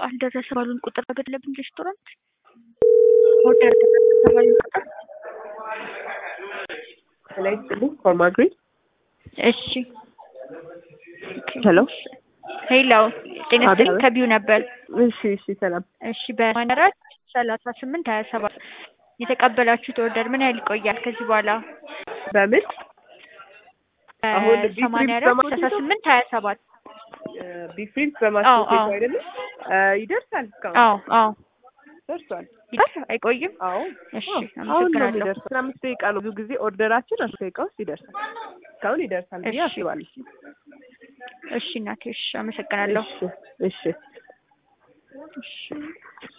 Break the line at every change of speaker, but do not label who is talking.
አልደረሰ ባሉን ቁጥር በገለብን ሬስቶራንት ኦርደር ደረሰ ባሉን ቁጥር
ላይ ስጥልኝ ኮርማግሪ
እሺ
ሄሎ
ሄሎ ጤና ይስጥልኝ
አቤት።
ከቢው ነበር
እሺ እሺ ሰላም
እሺ በማንራት ሰላሳ ስምንት ሀያ ሰባት የተቀበላችሁት ኦርደር ምን ያህል ይቆያል ከዚህ በኋላ
በምን አሁን ቢፍ
ሰማንያ
ሪብስ
አራት
በማስጌጡ?
ሰላሳ ስምንት ሀያ ሰባት
ቢፍሪንስ
አዎ፣
በማስጌጡ
አዎ።
አይደለም እ ይደርሳል እስካሁን
አዎ አዎ
ደርሷል
ይደርስ አይቆይም
አዎ
እሺ
አዎ፣ አሁን ነው
አመሰግናለሁ
የሚደርሰው አስራ አምስት ደቂቃ ነው ብዙ ጊዜ ኦርደራችን አስር ደቂቃ ውስጥ ይደርሳል እስካሁን ይደርሳል ብዬ
እሺ።
አስባለሁ
እሺ እናቴ እሺ አመሰግናለሁ
እሺ እሺ
እሺ